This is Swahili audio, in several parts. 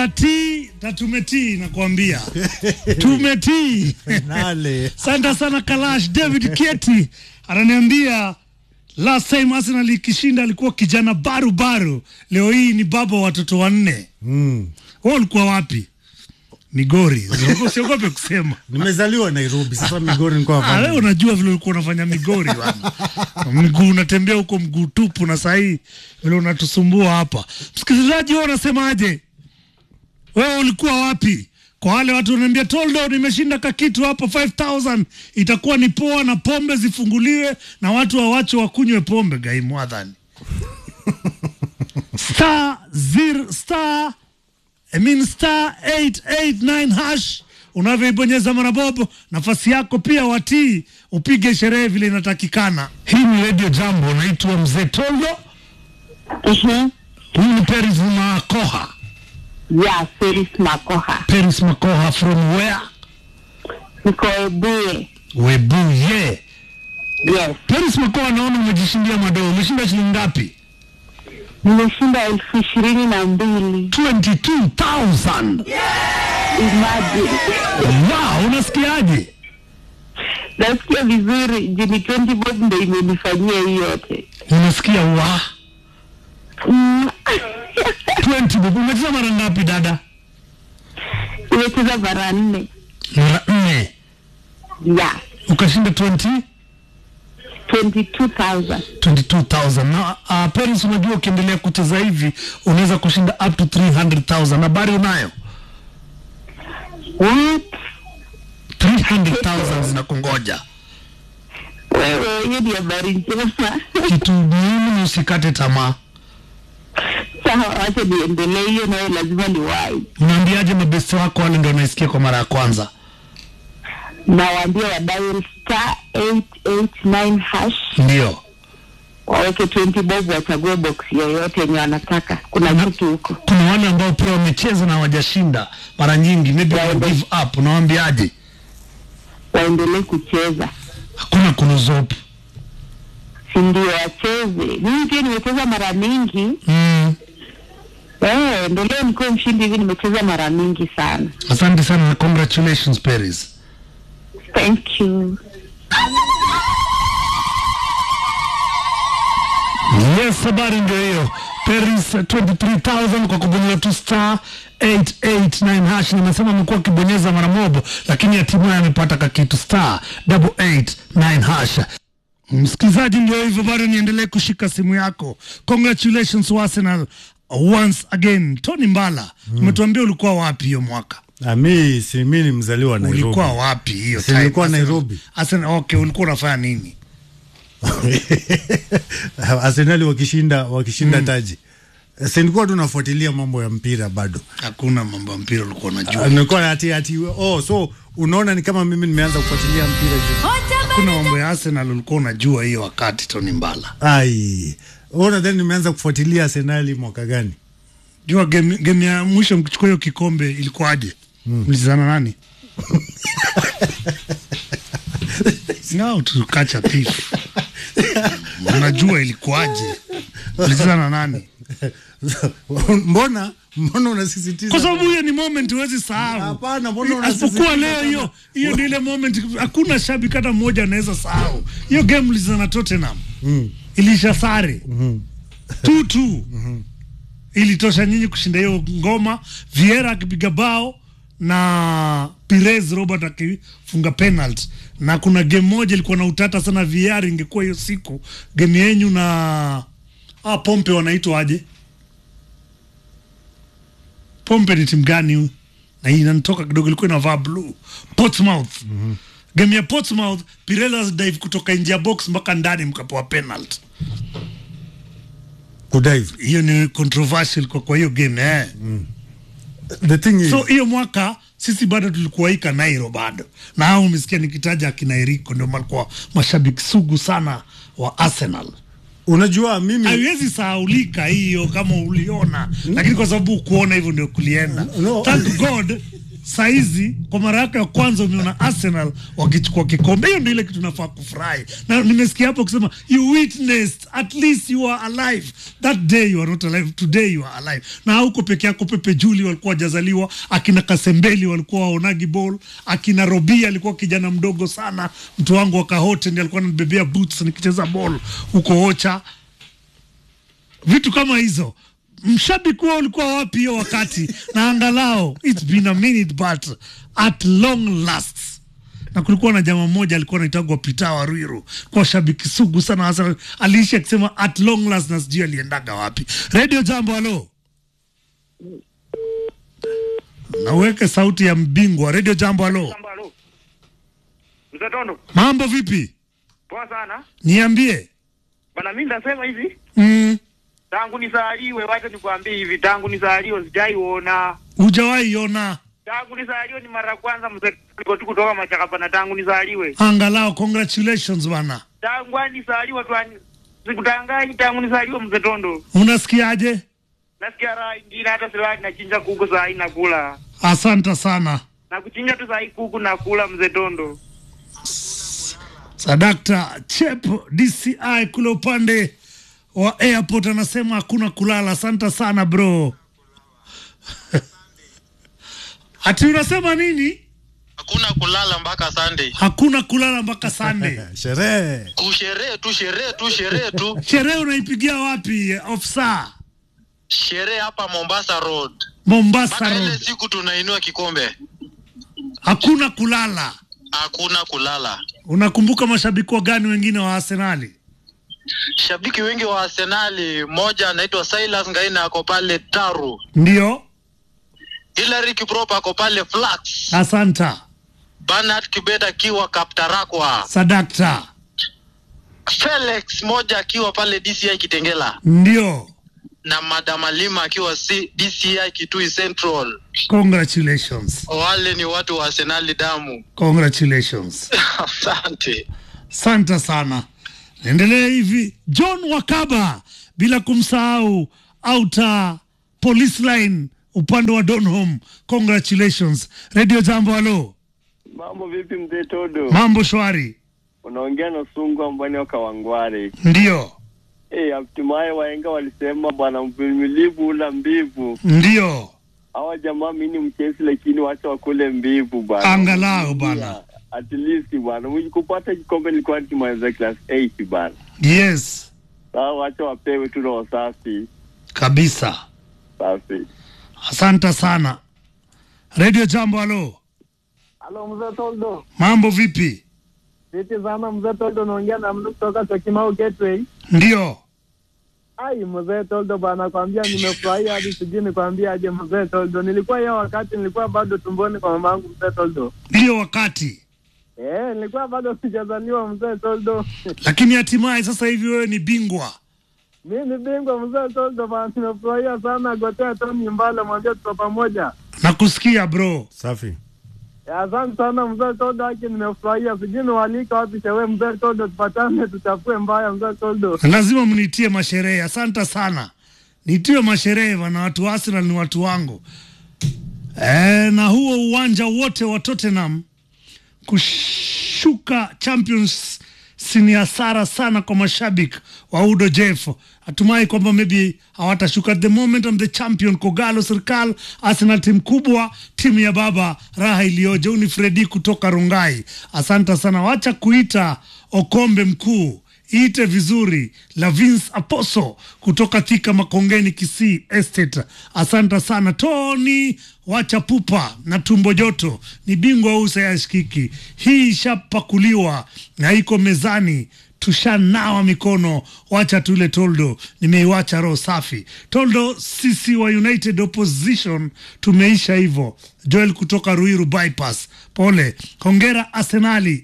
Tii na tumetii nakwambia, tumetii. Nale. Asante sana Kalash. David Kieti ananiambia last time Arsenal ikishinda alikuwa kijana baru baru, leo hii ni baba wa watoto wanne. Mm. Wewe ulikuwa wapi? Migori. Usiogope kusema. Nimezaliwa Nairobi, sasa Migori nilikuwa Ah, wewe hapa. unajua vile ulikuwa unafanya Migori bwana. Mguu unatembea huko mguu tupu, na sahii vile unatusumbua hapa. Msikilizaji, wewe unasemaje? Wewe ulikuwa wapi? Kwa wale watu wananiambia Toldo, nimeshinda kakitu hapo 5000 itakuwa ni poa, na pombe zifunguliwe na watu wawache wakunywe pombe. Gai mwadhani star zero star I mean star 889 hash unavyoibonyeza marabobo, nafasi yako pia watii, upige sherehe vile inatakikana. Hii ni Radio Jambo, naitwa Mzee Toldo. Mhm. Huyu ni Peris Makoha. Yeah, Felix Makoha. Peris Makoha from where? Niko Ebuye. Webuye. Yes. Peris Makoha, naona umejishindia madoo. Umeshinda shilingi ngapi? Nimeshinda elfu ishirini na mbili. 22,000. Imagine. Wow, unasikiaje? Nasikia vizuri. Jini 20 bob ndo imenifanyia hii yote. Unasikia wa Mm. 20 bob. Umecheza mara ngapi dada? Nimecheza mara nne. Mara nne. Yeah. Ukashinda 20 22,000. 22,000 na uh, Paris, unajua ukiendelea kucheza hivi unaweza kushinda up to 300,000. Habari unayo? What? 300,000 zinakungoja. Wewe, hiyo ni habari njema. Kitu muhimu ni usikate tamaa. Sawa, wacha niendelee. Hiyo nayo lazima ni wai. Unaambiaje mabesti wako wale ndio wanaisikia kwa mara ya kwanza? Nawaambia wa dial star 889 hash. Ndio. waweke 20 bob wachague box yoyote yenye wanataka. Kuna Na- kitu huko. Kuna wale ambao pia wamecheza na hawajashinda mara nyingi, maybe Yeah, wa give up. Unawaambiaje? waendelee kucheza, Hakuna kunuzopu. si ndio? Wacheze. Mimi pia nimecheza mara mingi Mm. eh, ndio leo nikuwa mshindi hivi, nimecheza mara mingi sana. Asante sana na congratulations Paris. Thank you. Yes, habari ndio hiyo. Paris 23000 kwa kubonyeza tu star 889 hash. Nimesema amekuwa akibonyeza mara mobo, lakini hatimaye amepata kakitu star 889 hash. Msikilizaji, ndio hivyo, bado niendelee kushika simu yako. Congratulations to Arsenal once again. Tony Mbala, umetuambia ulikuwa wapi hiyo mwaka? Ah, mi si mi ni mzaliwa Nairobi. Ulikuwa wapi hiyo Si time? nilikuwa Arsenal- Nairobi. Arsenal, okay, ulikuwa unafanya nini? Arsenali wakishinda wakishinda taji. Si nilikuwa tu nafuatilia mambo ya mpira bado. Hakuna mambo ya mpira ulikuwa unajua. Ah, Nilikuwa ati ati oh so unaona ni kama mimi nimeanza kufuatilia mpira juu. Hakuna mambo ya Arsenal ulikuwa unajua hiyo wakati Tony Mbala. Ai. Ona then nimeanza kufuatilia Arsenali mwaka gani? Jua game, game ya mwisho mkichukua hiyo kikombe ilikuwaje? Mlizana nani? Now to catch a thief. Unajua ilikuwaje? Mlizana nani? mbona mbona unasisitiza? Kwa sababu hiyo ni moment huwezi sahau. Hapana, mbona Asipokuwa unasisitiza leo hiyo hiyo ndio ile moment hakuna shabiki hata mmoja anaweza sahau. Hiyo game mlizana Tottenham. Mm. Ilisha sare. 2-2. Ilitosha nyinyi kushinda hiyo ngoma, Vieira akipiga bao na Pires Robert akifunga penalty. Na kuna game moja ilikuwa na utata sana Vieira, ingekuwa hiyo siku game yenyu na ah, Pompe wanaitwa aje? Pompe ni timu gani huyu? Na hii inanitoka kidogo, ilikuwa inavaa blue. Portsmouth. Game ya Portsmouth, Pirelas dive kutoka nje ya box mpaka ndani mkapewa penalty. Kudive. Hiyo ni controversial kwa kwa hiyo game eh. The thing is So hiyo mwaka sisi bado tulikuwa hii Kanairo bado, na hao umesikia nikitaja akina Eriko ndio walikuwa mashabiki sugu sana wa Arsenal. unajua mimi Haiwezi sahaulika hiyo kama uliona, lakini kwa sababu kuona hivyo ndio kulienda. No. Thank God saizi kwa mara yako ya kwanza umeona Arsenal wakichukua kikombe. Hiyo ndio ile kitu nafaa kufurahi, na nimesikia hapo kusema you witnessed at least you are alive that day, you are not alive today, you are alive. Na hauko peke yako, Pepe Juli walikuwa wajazaliwa, akina Kasembeli walikuwa waonagi ball, akina Robi alikuwa kijana mdogo sana, mtu wangu wa Kahote ndiye alikuwa ananibebea boots nikicheza ball huko Ocha vitu kama hizo mshabiki wao ulikuwa wapi hiyo wakati na angalau it's been a minute but at long last na kulikuwa na jamaa mmoja alikuwa anaitagwa Pita wa Ruiru kwa shabiki sugu sana hasa aliishi akisema at long last na sijui aliendaga wapi radio jambo halo naweke sauti ya mbingwa radio jambo halo Halo. Mzee Tondo, mambo vipi poa sana. niambie Bana mimi ndasema hivi, mm, tangu nisaliwe, wacha nikwambie hivi, tangu nisaliwe sijaiona. hujawahi ona Tangu nisaliwe ni mara ya kwanza mzee Tondo tu kutoka Machaka pana tangu nisaliwe. angalau congratulations bana Tangu ani nisaliwe tu ani sikutanganyi tangu nisaliwe mzee Tondo. unasikiaje Nasikia raha ingine hata silani nachinja kuku saa hii nakula. asante sana Na kuchinja tu saa hii kuku nakula mzee Tondo. Sadakta Chep DCI kule upande wa airport anasema hakuna kulala. Asante sana bro. Ati unasema nini? hakuna kulala mpaka Sunday. Hakuna kulala mpaka Sunday. sherehe Kusherehe tu sherehe tu sherehe tu Sherehe unaipigia wapi ofisa? sherehe hapa Mombasa Road, Mombasa mpaka ile Road. siku tunainua kikombe, Hakuna kulala. hakuna kulala. Unakumbuka mashabiki wa gani wengine wa Arsenali? Shabiki wengi wa Arsenali, mmoja anaitwa Silas Ngaina ako pale Taru, Ndio, Hilary Kiprop ako pale Flax, asanta Bernard Kibet akiwa Kaptarakwa, Sadakta. Felix moja akiwa pale DCI Kitengela Ndio, na Madam Alima akiwa C- DCI Kitui Central. congratulations, Wale ni watu wa Arsenali damu. congratulations. Asante. Asante sana. Naendelea hivi, John Wakaba, bila kumsahau Outer Police Line upande wa Donholm. Congratulations. Radio Jambo, halo, Mambo vipi mzee Todo? mambo shwari? Unaongea na Sungwa Mbwani wa Kawangware. Ndio, Eh, hatimaye wahenga walisema bwana mvumilivu ula mbivu. ndio, Hawa jamaa mimi ni mchezi lakini wacha wakule mbivu bwana. angalau bana. At least bwana. Mimi kupata kikombe nilikuwa nikimaliza class 8 bwana. Yes, Sasa wacha wapewe tu roho safi. kabisa. Safi. Asante sana. Radio Jambo, halo, Halo mzee Toldo. mambo vipi? Vipi sana mzee Toldo, naongea na mtu kutoka Chokimau Gateway. Ndio, Ai mzee Toldo bana, kwambia nimefurahia hadi sijui nikwambia aje mzee Toldo. Nilikuwa hiyo wakati nilikuwa bado tumboni kwa mama yangu mzee Toldo. ndio wakati, Eh, nilikuwa bado sijazaliwa mzee Toldo. lakini hatimaye sasa hivi wewe ni bingwa. Mimi ni bingwa mzee Toldo bana, nimefurahia sana. Gotea Tony Mbale, mwambie tuko pamoja. Nakusikia bro. safi Eh, Asante sana mzee Toldo, haki nimefurahia. Sijui niwaalika wapi shewe mzee Toldo, tupatane tuchafue mbaya mzee Toldo. lazima mnitie masherehe. Asante sana, nitiwe masherehe bana. Watu wa Arsenal ni watu wangu e, na huo uwanja wote wa Tottenham kushuka Champions si ni hasara sana kwa mashabiki wa Udo Jeff. Hatumai kwamba maybe hawatashuka. At the moment I'm the champion. Kogalo serikal Arsenal timu kubwa, timu ya baba, raha iliyoje. Huu ni Fredi kutoka Rungai. Asante sana, wacha kuita Okombe mkuu iite vizuri la Vince Aposo kutoka Thika Makongeni Kisii Estate. Asante sana Tony, wacha pupa na tumbo joto, ni bingwa huu sayashikiki. Hii ishapakuliwa na iko mezani, tushanawa mikono, wacha tule toldo. Nimeiwacha roho safi toldo. Sisi wa United Opposition tumeisha hivyo. Joel kutoka Ruiru bypass, pole, hongera Arsenali.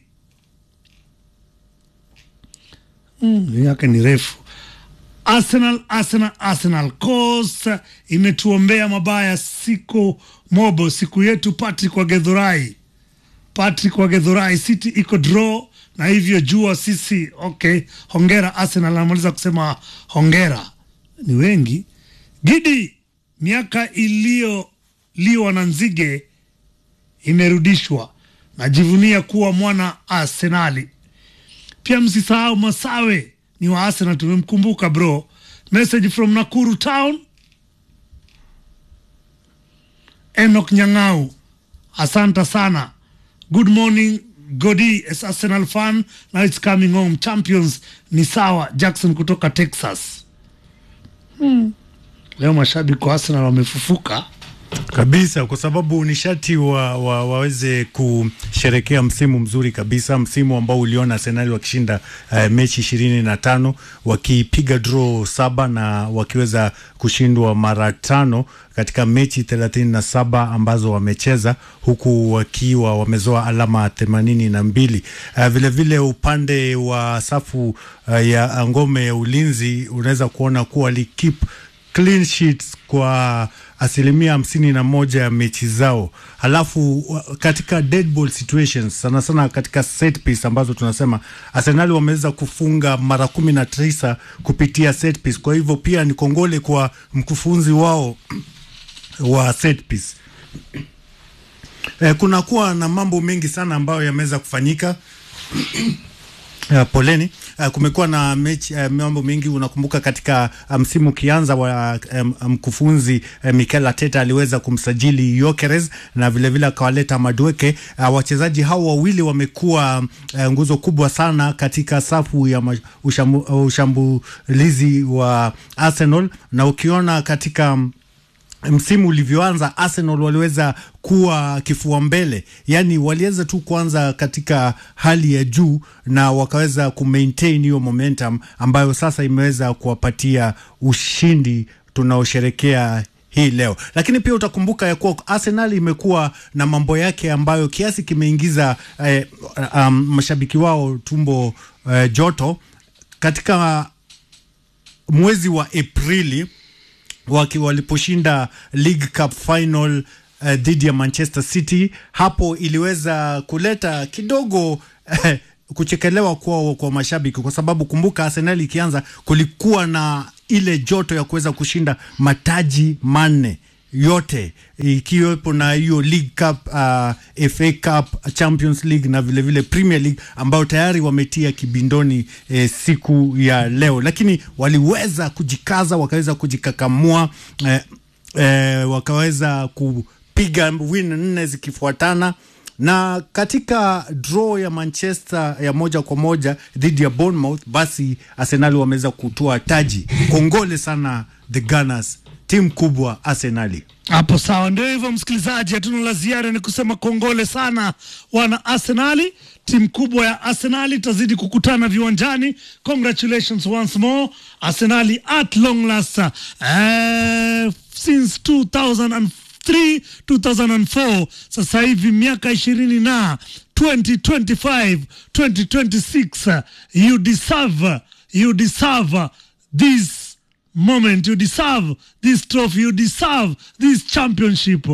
Mm, yake ni refu. Arsenal, Arsenal, Arsenal. Coast imetuombea mabaya siku mobo, siku yetu. Patrick Wagedhurai, Patrick Wagedhurai, City iko draw na hivyo jua sisi. Okay, hongera Arsenal. Anamaliza kusema hongera, ni wengi. Gidi, miaka iliyoliwa na nzige imerudishwa. Najivunia kuwa mwana Arsenali. Pia msisahau Masawe ni wa Arsenal, tumemkumbuka bro. Message from Nakuru town. Enoch Nyang'au, asanta sana. Good morning Godi, as Arsenal fan now it's coming home. Champions ni sawa. Jackson kutoka Texas. Leo mashabiki wa Arsenal wamefufuka. kabisa kwa sababu nishati wa, wa, waweze kusherekea msimu mzuri kabisa, msimu ambao uliona Arsenal wakishinda uh, mechi ishirini na tano wakipiga draw saba na wakiweza kushindwa mara tano katika mechi thelathini na saba ambazo wamecheza huku wakiwa wamezoa alama themanini na mbili. Uh, vilevile upande wa safu uh, ya ngome ya ulinzi unaweza kuona kuwa walikip clean sheets kwa asilimia hamsini na moja ya mechi zao. Halafu wa- katika dead ball situations, sana sana katika set piece ambazo tunasema Arsenal wameweza kufunga mara kumi na tisa kupitia set piece. Kwa hivyo pia ni kongole kwa mkufunzi wao wa set piece. Eh, kunakuwa na mambo mengi sana ambayo yameweza kufanyika Uh, poleni. Uh, kumekuwa na mechi uh, mambo mengi. Unakumbuka katika uh, msimu ukianza wa um, mkufunzi uh, Mikel Arteta aliweza kumsajili Gyökeres na vilevile akawaleta Madueke. Uh, wachezaji hao wawili wamekuwa uh, nguzo kubwa sana katika safu ya ma- ushambu, uh, ushambulizi wa Arsenal na ukiona katika um, msimu ulivyoanza Arsenal waliweza kuwa kifua mbele, yaani waliweza tu kuanza katika hali ya juu na wakaweza kumaintain hiyo momentum ambayo sasa imeweza kuwapatia ushindi tunaosherekea hii leo. Lakini pia utakumbuka ya kuwa Arsenal imekuwa na mambo yake ambayo kiasi kimeingiza eh, um, mashabiki wao tumbo eh, joto katika mwezi wa Aprili waki waliposhinda League Cup final uh, dhidi ya Manchester City, hapo iliweza kuleta kidogo eh, kuchekelewa kwa, kwa mashabiki kwa sababu kumbuka, Arsenal ikianza kulikuwa na ile joto ya kuweza kushinda mataji manne yote ikiwepo na hiyo League Cup, uh, FA Cup, Champions League na vilevile vile Premier League ambayo tayari wametia kibindoni eh, siku ya leo, lakini waliweza kujikaza, wakaweza kujikakamua eh, eh, wakaweza kupiga win nne zikifuatana na katika draw ya Manchester ya moja kwa moja dhidi ya Bournemouth, basi Arsenal wameweza kutoa taji. Kongole sana the Gunners, timu kubwa Arsenali. Hapo sawa, ndio hivyo msikilizaji, hatuna la ziada, ni kusema kongole sana wana Arsenali. Timu kubwa ya Arsenali itazidi kukutana viwanjani. Congratulations once more Arsenali at long last, uh, since 2003 2004, sasa hivi miaka ishirini na 2025 2026, you deserve you deserve this moment you deserve this trophy you deserve this championship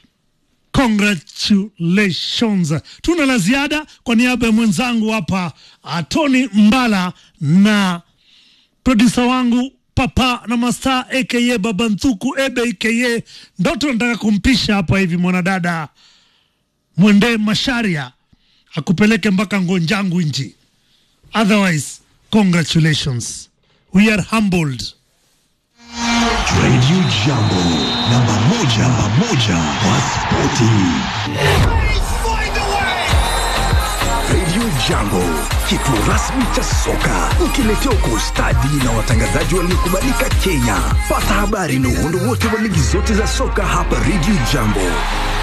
congratulations tuna la ziada kwa niaba ya mwenzangu hapa uh, tony mbala na produsa wangu papa na masta aka baba nthuku ebe aka ndoto nataka kumpisha hapa hivi mwanadada mwende masharia akupeleke mpaka ngonjangu nji otherwise congratulations we are humbled Radio Jambo, namba moja, namba moja kwa spoti. Radio Jambo, kituo rasmi cha soka, ukiletewa kwa ustadi na watangazaji waliokubalika Kenya. Pata habari na uhondo wote wa ligi zote za soka hapa Radio Jambo.